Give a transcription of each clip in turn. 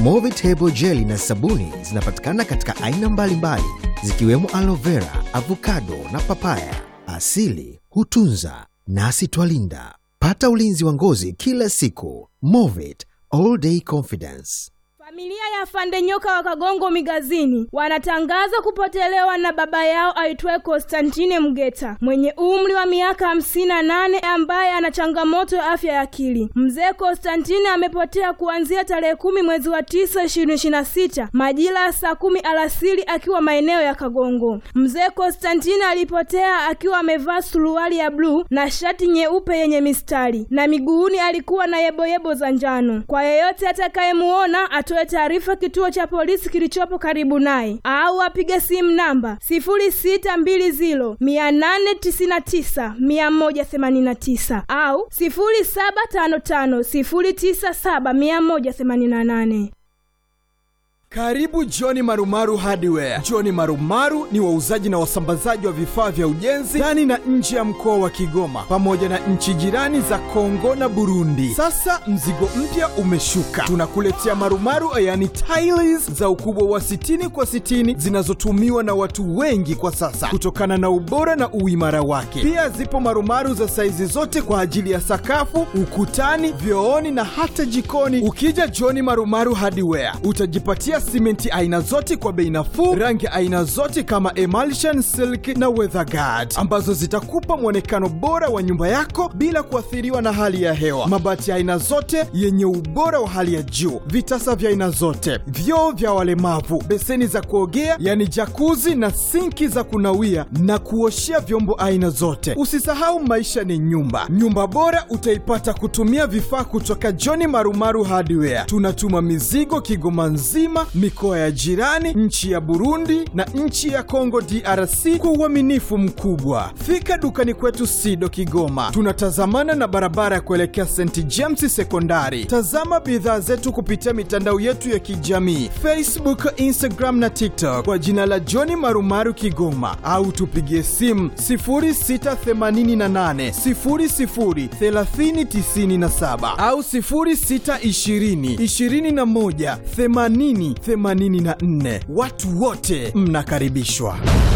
Movit Hebo Jeli na sabuni zinapatikana katika aina mbalimbali zikiwemo aloe vera, avocado na papaya. Asili hutunza nasi twalinda. Pata ulinzi wa ngozi kila siku. Movit All Day Confidence. Familia ya Fande Nyoka wa Kagongo Migazini wanatangaza kupotelewa na baba yao aitwaye Konstantine Mgeta mwenye umri wa miaka hamsini na nane ambaye ana changamoto ya afya ya akili. Mzee Konstantine amepotea kuanzia tarehe kumi mwezi wa tisa ishirini ishirini na sita majira ya saa kumi alasiri akiwa maeneo ya Kagongo. Mzee Konstantine alipotea akiwa amevaa suruali ya bluu na shati nyeupe yenye mistari na miguuni alikuwa na yeboyebo za njano. Kwa yeyote atakayemuona atoe taarifa kituo cha polisi kilichopo karibu naye au apige simu namba 0620 899 189 au 0755 097 188. Karibu Johni Marumaru Hardware. Johni Marumaru ni wauzaji na wasambazaji wa vifaa vya ujenzi ndani na nje ya mkoa wa Kigoma pamoja na nchi jirani za Kongo na Burundi. Sasa mzigo mpya umeshuka, tunakuletea marumaru, yani tiles za ukubwa wa 60 kwa 60 zinazotumiwa na watu wengi kwa sasa kutokana na ubora na uimara wake. Pia zipo marumaru za saizi zote kwa ajili ya sakafu, ukutani, vyooni na hata jikoni. Ukija Johni Marumaru Hardware utajipatia simenti aina zote kwa bei nafuu, rangi aina zote kama emulsion, silk na weatherguard ambazo zitakupa mwonekano bora wa nyumba yako bila kuathiriwa na hali ya hewa. Mabati ya aina zote yenye ubora wa hali ya juu, vitasa vya aina zote, vyoo vya walemavu, beseni za kuogea yani jakuzi na sinki za kunawia na kuoshea vyombo aina zote. Usisahau maisha ni nyumba. Nyumba bora utaipata kutumia vifaa kutoka John Marumaru Hardware. Tunatuma mizigo Kigoma nzima, mikoa ya jirani, nchi ya Burundi na nchi ya Kongo DRC kwa uaminifu mkubwa. Fika dukani kwetu Sido Kigoma, tunatazamana na barabara ya kuelekea St James Sekondari. Tazama bidhaa zetu kupitia mitandao yetu ya kijamii Facebook, Instagram na TikTok kwa jina la John Marumaru Kigoma, au tupigie simu 0688 00 3097 au 0620 21 80 84. Watu wote mnakaribishwa.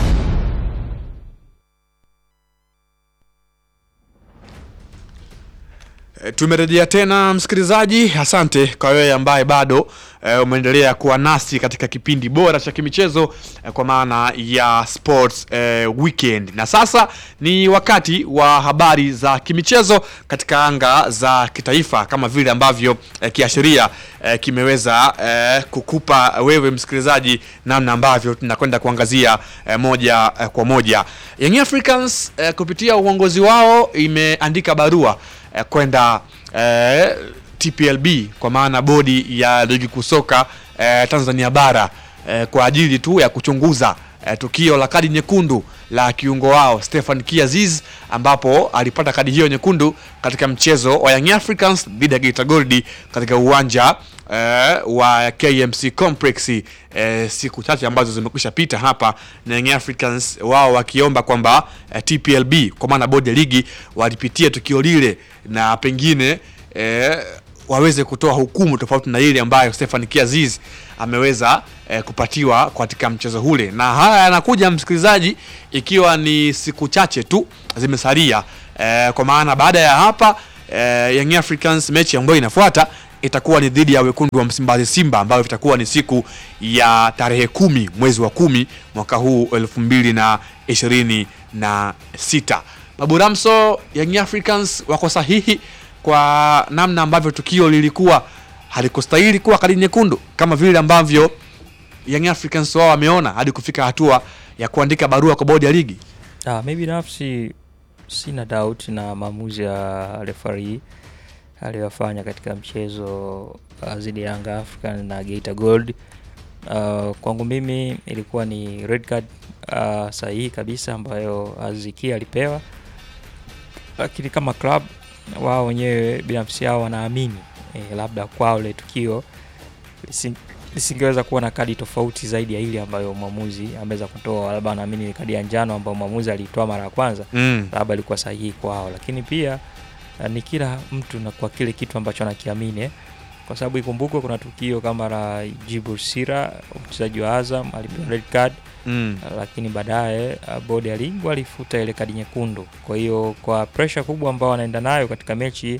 E, Tumerejea tena msikilizaji, asante kwa wewe ambaye bado e, umeendelea kuwa nasi katika kipindi bora cha kimichezo e, kwa maana ya Sports e, Weekend. Na sasa ni wakati wa habari za kimichezo katika anga za kitaifa kama vile ambavyo e, kiashiria e, kimeweza e, kukupa wewe msikilizaji namna ambavyo tunakwenda kuangazia e, moja e, kwa moja. Young Africans e, kupitia uongozi wao imeandika barua eh, kwenda eh, TPLB kwa maana bodi ya ligi kuu soka eh, Tanzania bara eh, kwa ajili tu ya kuchunguza eh, tukio la kadi nyekundu la kiungo wao Stefan Kiaziz ambapo alipata kadi hiyo nyekundu katika mchezo wa Young Africans dhidi ya Geita Gold katika uwanja eh, wa KMC Complex eh, siku chache ambazo zimekwisha pita hapa na Young Africans wao wakiomba kwamba eh, TPLB kwa maana bodi ya ligi walipitia tukio lile na pengine eh, waweze kutoa hukumu tofauti na ile ambayo Stefan Kiaziz ameweza eh, kupatiwa katika mchezo ule, na haya yanakuja msikilizaji, ikiwa ni siku chache tu zimesalia eh, kwa maana baada ya hapa eh, Young Africans mechi ambayo inafuata itakuwa ni dhidi ya wekundu wa Msimbazi Simba, ambayo itakuwa ni siku ya tarehe kumi mwezi wa kumi mwaka huu elfu mbili na ishirini na sita. Babu Ramso, Young Africans wako sahihi kwa namna ambavyo tukio lilikuwa halikustahili kuwa kadi nyekundu kama vile ambavyo Young Africans wao wameona hadi kufika hatua ya kuandika barua kwa bodi ya ligi. Ah, mi binafsi sina doubt na maamuzi ya referee aliyofanya katika mchezo uh, dhidi ya Yanga African na Geita Gold. Uh, kwangu mimi ilikuwa ni red card uh, sahihi kabisa ambayo Aziki alipewa, lakini kama club wao wenyewe binafsi yao wanaamini eh, labda kwao ile tukio lisi- lisingeweza kuwa na kadi tofauti zaidi ya ile ambayo mwamuzi ameweza kutoa, labda wanaamini ni kadi ya njano ambayo mwamuzi aliitoa mara ya kwanza Mm. labda ilikuwa sahihi kwao, lakini pia uh, ni kila mtu na kwa kile kitu ambacho anakiamini eh. kwa sababu ikumbukwe kuna tukio kama la Djibril Sira mchezaji wa Azam alipewa red card Mm. lakini baadaye uh, bodi ya ligi walifuta ile kadi nyekundu. Kwa hiyo kwa pressure kubwa ambao wanaenda nayo katika mechi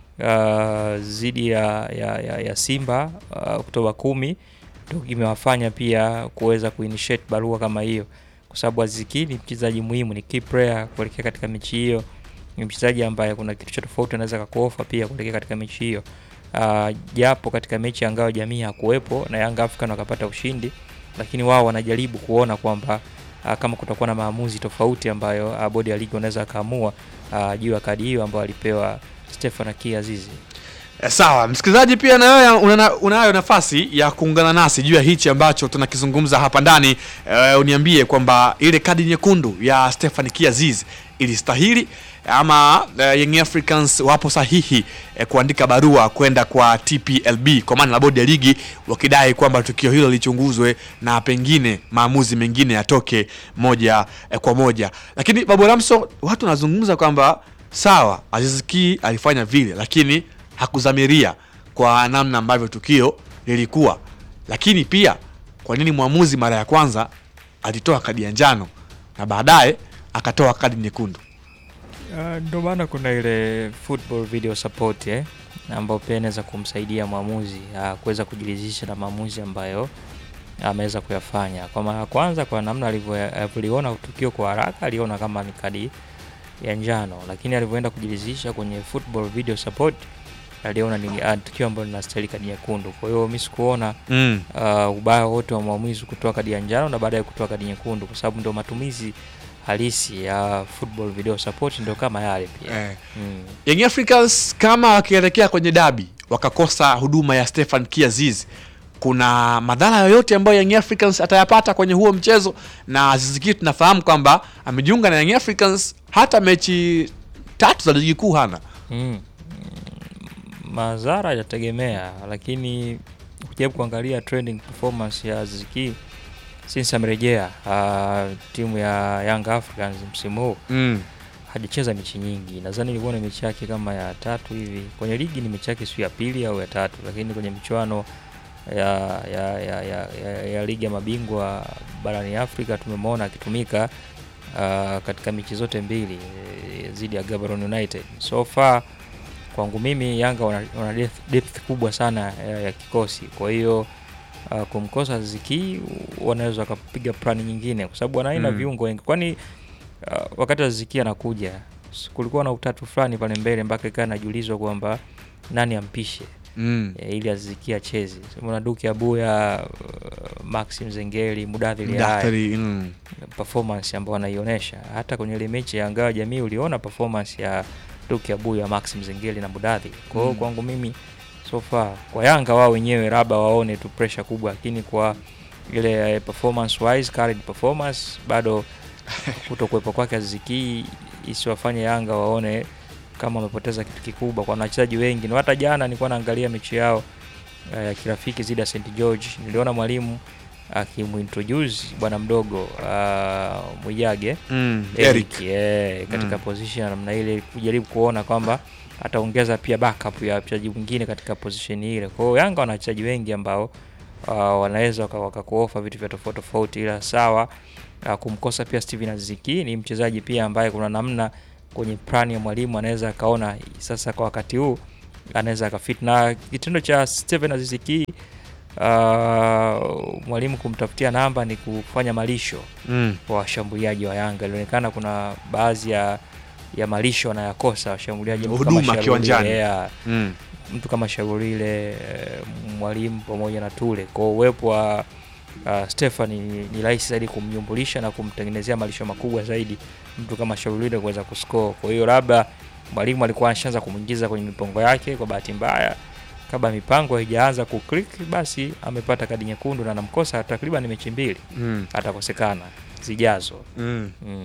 uh, zidi ya, ya, ya, ya Simba uh, Oktoba kumi ndio imewafanya pia kuweza kuinitiate barua kama hiyo, kwa sababu Aziz Ki ni mchezaji muhimu, ni key player kuelekea katika mechi hiyo. Ni mchezaji ambaye kuna kitu cha tofauti anaweza kakuofa pia kuelekea katika mechi hiyo. Uh, japo katika mechi ya ngao jamii hakuwepo na Young African wakapata ushindi, lakini wao wanajaribu kuona kwamba uh, kama kutakuwa na maamuzi tofauti ambayo uh, bodi ya ligi wanaweza akaamua uh, juu ya kadi hiyo ambayo alipewa Stefan Aki Azizi. Eh, Sawa, msikilizaji pia na wewe una- unayo nafasi ya kuungana nasi juu ya hichi ambacho tunakizungumza hapa ndani. Eh, uniambie kwamba ile kadi nyekundu ya Stefan Kiaziz ilistahili ama eh, Young Africans wapo sahihi eh, kuandika barua kwenda kwa TPLB kwa maana la bodi ya ligi wakidai kwamba tukio hilo lichunguzwe na pengine maamuzi mengine yatoke moja eh, kwa moja. Lakini Babu Ramso, watu wanazungumza kwamba sawa, Aziz Ki alifanya vile lakini hakudhamiria kwa namna ambavyo tukio lilikuwa. Lakini pia kwa nini mwamuzi mara ya kwanza alitoa kadi ya njano na baadaye akatoa kadi nyekundu? Uh, ndio maana kuna ile football video support eh, ambayo pia inaweza kumsaidia mwamuzi uh, kuweza kujiridhisha na maamuzi ambayo ameweza kuyafanya. Kwa mara ya kwanza, kwa namna alivyo- alivyoliona tukio kwa haraka, aliona kama ni kadi ya njano, lakini alivyoenda kujiridhisha kwenye football video support aliona ni uh, tukio ambalo linastahili kadi nyekundu. Kwa hiyo mimi sikuona Mm. uh, ubaya wote wa mwamuzi kutoa kadi ya njano na baadaye kutoa kadi nyekundu, kwa sababu ndio matumizi halisi ya football video support ndio kama yale pia Eh. mm. Young Africans kama wakielekea kwenye dabi wakakosa huduma ya Stefan Kiaziz, kuna madhara yoyote ambayo Young Africans atayapata kwenye huo mchezo? Na Aziz Ki tunafahamu kwamba amejiunga na Young Africans, hata mechi tatu za ligi kuu hana. Mm. Madhara yategemea, lakini ukijaribu kuangalia trending performance ya Aziz Ki since amerejea uh, timu ya Young Africans msimu huu Mm. hajacheza mechi nyingi. Nadhani ilikuwa ni mechi yake kama ya tatu hivi kwenye ligi, ni mechi yake sio ya pili au ya tatu, lakini kwenye michuano ya, ya, ya, ya, ya, ya ligi ya mabingwa barani Afrika tumemwona akitumika uh, katika mechi zote mbili eh, dhidi ya Gaborone United. So far kwangu mimi Yanga wana, wana depth, depth kubwa sana ya, ya kikosi, kwa hiyo uh, kumkosa Ziki wanaweza wakapiga plani nyingine, kwa sababu wanaina Mm. viungo wengi, kwani uh, wakati Aziki anakuja s- kulikuwa na utatu fulani pale mbele mpaka ikawa najulizwa kwamba nani ampishe Mm. e, ili Aziki acheze. Mwana Duki Abuya, uh, Maxim Zengeli, Mudathiri Yahya, Daktari, mm. performance ambayo anaionyesha hata kwenye ile mechi ya Ngao ya Jamii uliona performance ya Duki Abuya, Maxim Zengeli na Mudathiri. Kwa hiyo Mm. kwangu mimi so far kwa Yanga wao wenyewe labda waone tu pressure kubwa, lakini kwa ile eh, performance wise current performance bado kutokuwepo kwake Aziki isiwafanye Yanga waone kama wamepoteza kitu kikubwa, kwa wachezaji wengi. Na hata jana nilikuwa naangalia mechi yao eh, ya kirafiki zidi ya St George, niliona mwalimu akimuintroduce bwana mdogo uh, Mwijage Mm. Eric. Eric eh, katika Mm. position ya namna ile kujaribu kuona kwamba ataongeza pia backup ya wachezaji mwingine katika position ile. Kwa hiyo Yanga wana wachezaji wengi ambao uh, wanaweza waka- wakakuofa vitu vya tofauti tofauti, ila sawa uh, kumkosa pia Steven Aziki ni mchezaji pia ambaye kuna namna kwenye plan ya mwalimu anaweza akaona sasa kwa wakati huu anaweza akafit na kitendo cha Steven Aziziki uh, mwalimu kumtafutia namba ni kufanya malisho Mm. kwa washambuliaji wa Yanga. Ilionekana kuna baadhi ya ya malisho wanayakosa washambuliaji, mtu kama Huduma Shauri kiwanjani. Lea, Mm. mtu kama Shaurile eh, mwalimu pamoja na Tule. Kwa uwepo wa uh, Stefan ni, ni rahisi zaidi kumnyumbulisha na kumtengenezea malisho makubwa zaidi mtu kama Shaurile kuweza kuscore. Kwa hiyo labda mwalimu alikuwa anashaanza kumwingiza kwenye mipango yake, kwa bahati mbaya kabla mipango haijaanza kuclick, basi amepata kadi nyekundu na anamkosa takriban mechi mbili Mm. atakosekana zijazo. Mm. Mm.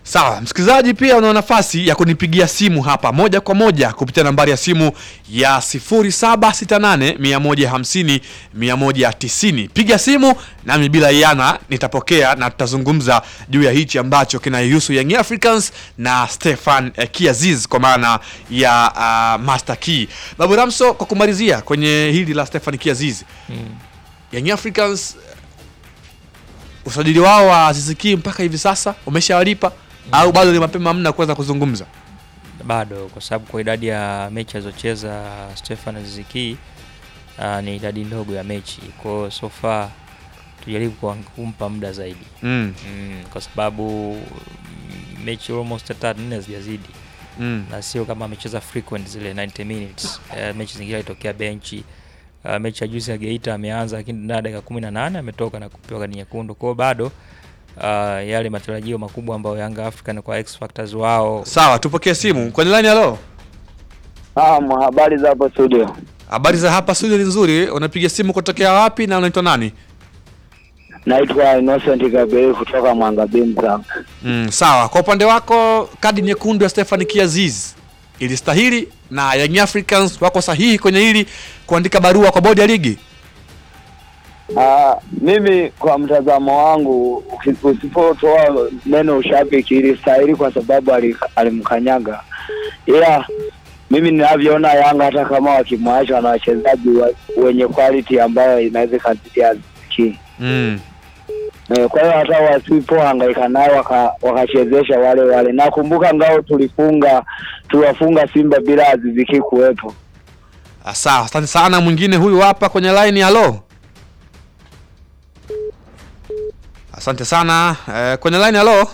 Sawa, msikilizaji, pia una nafasi ya kunipigia simu hapa moja kwa moja kupitia nambari ya simu ya 0768 150 190. Piga simu nami bila iana nitapokea na tutazungumza juu ya hichi ambacho kinaihusu Young Africans na Stefan eh, Kiaziz kwa maana ya uh, Master Key. Babu Ramso, kwa kumalizia kwenye hili la Stefan Kiaziz, Mm. Young Africans usajili wao wa Aziz Ki mpaka hivi sasa umeshawalipa au bado ni mapema mna kuweza kuzungumza? bado kwa sababu kwa idadi ya mechi alizocheza Stefan Aziz Ki uh, ni idadi ndogo ya mechi. Kwa hiyo so far tujaribu kuwa- kumpa muda zaidi Mm, mm, kwa sababu mm, mechi almost tatu nne hazijazidi mm. na sio kama amecheza frequent zile 90 minutes. Uh, mechi zingine alitokea benchi. Uh, mechi ya juzi ya Geita ameanza lakini ndani ya dakika kumi na nane ametoka na kupewa kadi nyekundu. Kwa hiyo bado uh, yale matarajio makubwa ambayo Yanga African kwa X Factors wao Sawa, tupokee simu kwenye line. Halo, Naam, habari za hapo studio. habari za hapa studio ni nzuri. Unapiga simu kutokea wapi na unaitwa nani? Naitwa Innocent Gabriel kutoka Mwanga Bimza. Mm, sawa. Kwa upande wako kadi nyekundu ya Stefan Kiaziz ilistahili na Young Africans wako sahihi kwenye hili kuandika barua kwa bodi ya ligi? Ah, mimi kwa mtazamo wangu uki- usipotoa neno ushabiki ilistahili kwa sababu ali- alimkanyaga, ila mimi ninavyoona Yanga hata kama wakimwacha na wachezaji wa, wenye quality ambayo inaweza ikazidi Aziki. Mm. Eh, kwa hiyo hata wasipohangaika naye waka- wakachezesha wale wale. Nakumbuka ngao tulifunga tuliwafunga Simba bila Aziziki kuwepo. Ah, Sawa, asante sana. Mwingine huyu hapa kwenye line. Halo, asante sana eh, kwenye line. Halo,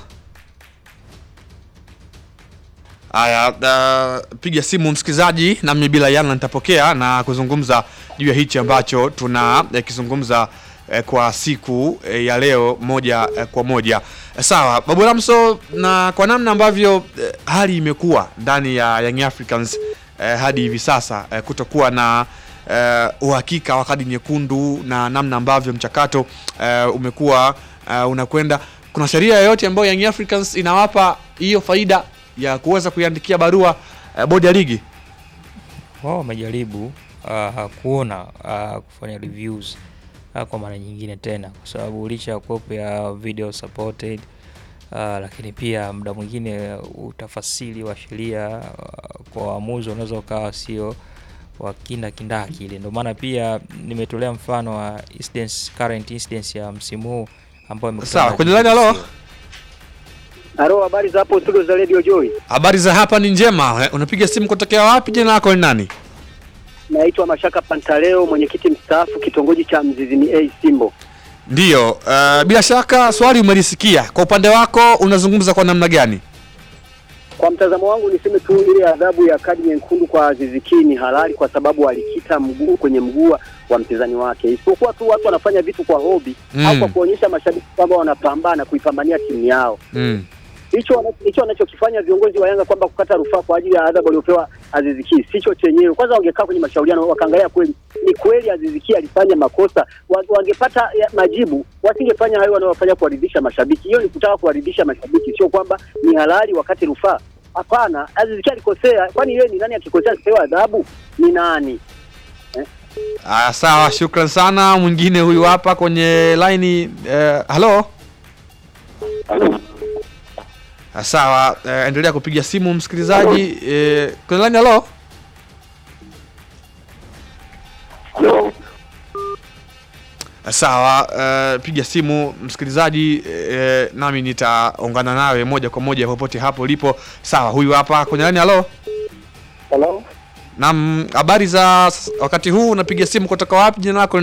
haya, uh, piga simu msikilizaji, nami bila yana nitapokea na kuzungumza juu ya hichi ambacho tuna eh, kizungumza eh, kwa siku eh, ya leo moja eh, kwa moja eh, sawa Babu Ramso, na kwa namna ambavyo eh, hali imekuwa ndani ya Young Africans eh, hadi hivi sasa eh, kutokuwa na eh, uhakika wa kadi nyekundu na namna ambavyo mchakato eh, umekuwa eh, unakwenda, kuna sheria yoyote ambayo Young Africans inawapa hiyo faida ya kuweza kuiandikia barua eh, bodi ya ligi? wao wamejaribu uh, kuona uh, kufanya reviews uh, kwa mara nyingine tena, kwa sababu licha ya kuwepo ya video supported uh, lakini pia muda mwingine utafasiri wa sheria uh, kwa waamuzi unaweza ukawa sio wa kinda kindaki ile. Ndio maana pia nimetolea mfano wa incidents, current incidents ya msimu huu ambayo imekutana Sawa, na kwenye line, halo? GBC. Halo, habari za hapo studio za Radio Joy. Habari za hapa ni njema. Eh, Unapiga simu kutokea wapi? Jina lako ni nani? Naitwa Mashaka Pantaleo, mwenyekiti mstaafu kitongoji cha Mzizini A Simbo. Ndiyo, uh, bila shaka swali umelisikia. Kwa upande wako unazungumza kwa namna gani? Kwa mtazamo wangu niseme tu ile adhabu ya kadi nyekundu kwa Aziz Ki ni halali kwa sababu alikita mguu kwenye mguu wa mpinzani wake, isipokuwa tu watu wanafanya vitu kwa hobi Mm. au kwa kuonyesha mashabiki kwamba wanapambana kuipambania timu yao. Mm. Hicho wana- hicho wanachokifanya viongozi wa Yanga kwamba kukata rufaa kwa ajili ya adhabu aliyopewa Aziz Ki sicho chenyewe. Kwanza wangekaa kwenye mashauriano wakaangalia kweli ni kweli Aziz Ki alifanya makosa, wa- wangepata ya- majibu, wasingefanya hayo wanaofanya kuwaridhisha mashabiki. Hiyo ni kutaka kuwaridhisha mashabiki, sio kwamba ni halali wakati rufaa. Hapana, Aziz Ki alikosea. Kwani yeye ni nani akikosea akipewa adhabu? Ni nani? Ah, sawa, shukran sana. Mwingine huyu hapa kwenye line eh, halo. Ah, sawa, eh, endelea kupiga simu msikilizaji. Eh, kwenye line halo. Ah, Sawa, eh, piga simu msikilizaji, eh, nami nitaungana nawe moja kwa moja popote hapo ulipo. Sawa, huyu hapa kwenye line halo. Hello? Naam, habari za s- wakati huu, unapiga simu kutoka wapi? Jina lako